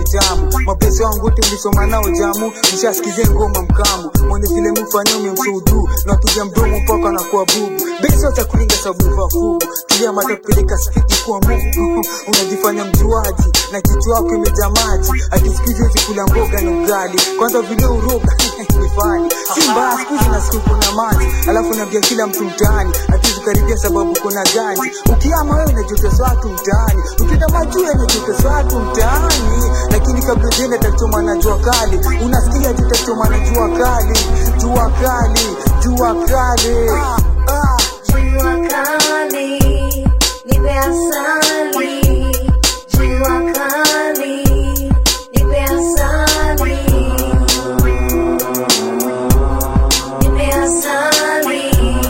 tamu mapesa wangu wote ulisoma nao jamu nishasikize ngoma mkamu mwone vile mfanya umemsudu na wapiga mdomo mpaka na kuwa bubu besi watakulinga sababu vafugu tulia mata kupeleka spidi kwa mungu unajifanya mjuaji na kichwa wako imejaa maji ati siku hizi huwezi kula mboga na ugali kwanza vile uroga ni fani si mbaya siku hizi nasikia kuna maji alafu naambia kila mtu mtaani hatuwezi karibia sababu kuna ganji ukiama wewe unajotesa watu mtaani ukienda majuu unajotesa watu mtaani lakini kabla jenda tachoma na jua kali unasikia tutachoma na jua kali jua kali jua kali ah, ah. Jua kali, nipe asali. Jua kali, nipe asali. Nipe asali.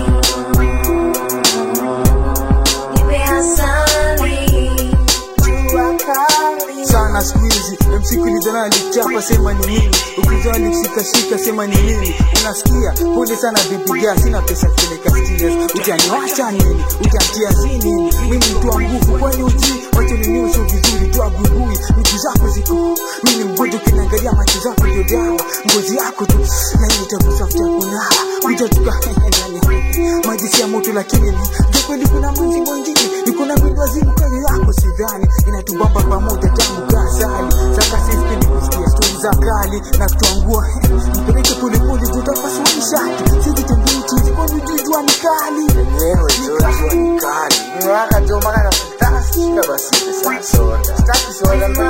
Nipe asali. Jua kali. sana siku hizi msikilizana alichapa sema ni nini ukizaa alishikashika sema ni nini unasikia pole sana vipiga sina pesa kupeleka stiles utaniwacha nini utantia si nini mimi mtu wa nguvu kwani uji wacha ninyosho vizuri tu abugui miguu zako ziko mimi mgonjwa ukiniangalia macho zako ndio dawa ngozi yako tu na nitakusafuta kunawa kuja tuka maji si ya moto lakini ni je kweli kuna mwenzi mwingine niko na mbinu wazimu kwenye yako sidhani inatubamba pamoja tangu kasali sasa sipendi kusikia stori za kali na kutuangua mpeleke polepole tutapasua nishati sijitembei chizi kwani ujui jua ni kali Wewe jua ni kali. Mwaka tu mpaka na shika basi pesa soda. Sitaki soda